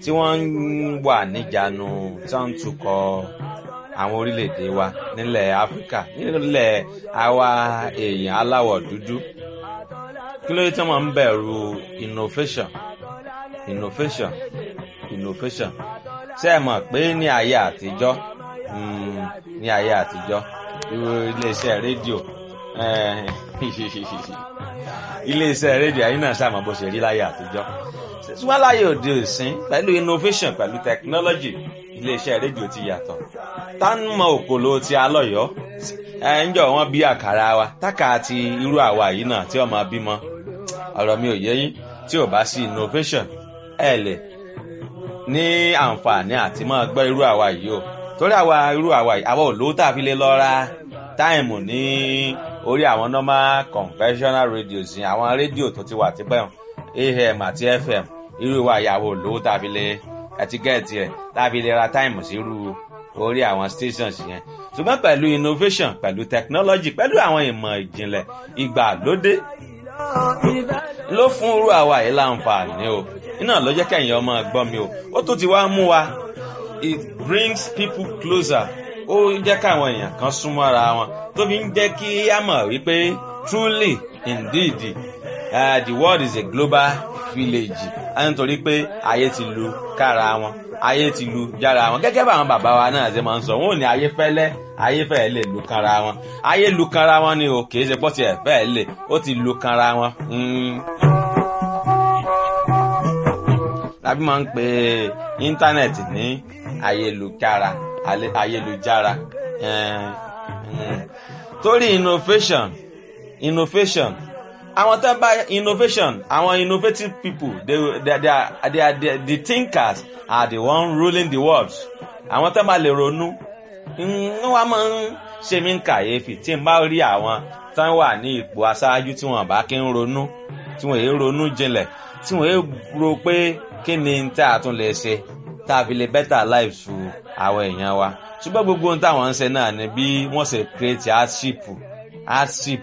tí wọ́n ń wà níjànú tí wọ́n ń tukọ̀ àwọn orílẹ̀-èdè wa nílẹ̀ áfíríkà nílẹ̀ àwa èèyàn aláwọ̀ dúdú kí ló dé tí wọ́n ń bẹ̀rù innovation innovation innovation ṣé ẹ mọ̀ pé ní ayé àtijọ́ ní ayé àtijọ́ irú iléeṣẹ́ rédíò iléeṣẹ́ rédíò ayé náà ṣàmọ̀ bó ṣe rí láyé àtijọ́ ṣùgbọ́n láyé òde òsín pẹ̀lú innovation pẹ̀lú technology iléeṣẹ́ rédíò ti yàtọ̀ tá ń mọ òkòló ti alọ́yọ́ ẹ ń jọ wọn bí àkàrà wa tákà ti irú àwa yìí náà tí ọmọ bímọ ọ̀rọ̀ mi ò yé yín tí ò bá sí innovation ẹ lè ní àǹfààní àti máa gbọ́ irú àwa yìí o torí àwa irú àwa yìí àwa ò lówó tá a fi lè lọ ra táìmù ní orí àwọn normal conventional radios yìí àwọn rédíò tó ti wà tipẹ́ am àti fm irú wa ìyàwó lówó tá a fi lè ẹtíkẹ́ẹ̀tì rẹ̀ tá a fi lè ra táìmù sí irú orí àwọn stations yẹn ṣùgbọ́n pẹ̀lú innovation pẹ̀lú technology pẹ̀lú àwọn ìmọ̀ ìjìnlẹ̀ ìgbàlódé ló fún irú àwa yìí láǹfààní o iná ló jẹ́ kẹ́yìn ọmọ gbọ́ mi o ó tún ti wá mú wa it brings people closer ó jẹ́ káwọn èèyàn kan súnmọ́ ara wọn tó fi ń jẹ́ kí á mọ̀ wípé truly indeed uh, the world is a global village nítorí pé ayé ti lu kára wọn ayé ti lu jára wọn gẹ́gẹ́ bá àwọn bàbá wa náà ṣe máa ń sọ wọn ò ní ayé fẹ́lẹ́ ayé fẹ́ẹ́ lè lu kanra wọn ayé lu kanra wọn ni o kì í ṣe pọ́ tiẹ̀ fẹ́ẹ́ lè ó ti lu kanra wọn. tàbí máa ń pe íńtánẹ̀tì ní ayélujára ayélujára torí innovation innovation àwọn tó bá innovation àwọn innovative people they, they, they, are, they are the, the thinkers are the one ruling the world àwọn tó bá lè ronú wọ́n máa ń ṣe mí kàyéfì tí n bá rí àwọn tán wà ní ipò aṣáájú tí wọ́n bá kí ń ronú tí wọ́n èé ronú jinlẹ̀ tí wọ́n èé ro pé kí ni tá a tún lè ṣe tá a fi lè better life fún àwọn èèyàn wa ṣùgbọ́n gbogbo ohun táwọn ń ṣe náà ni bí wọ́n ṣe create hardship hardship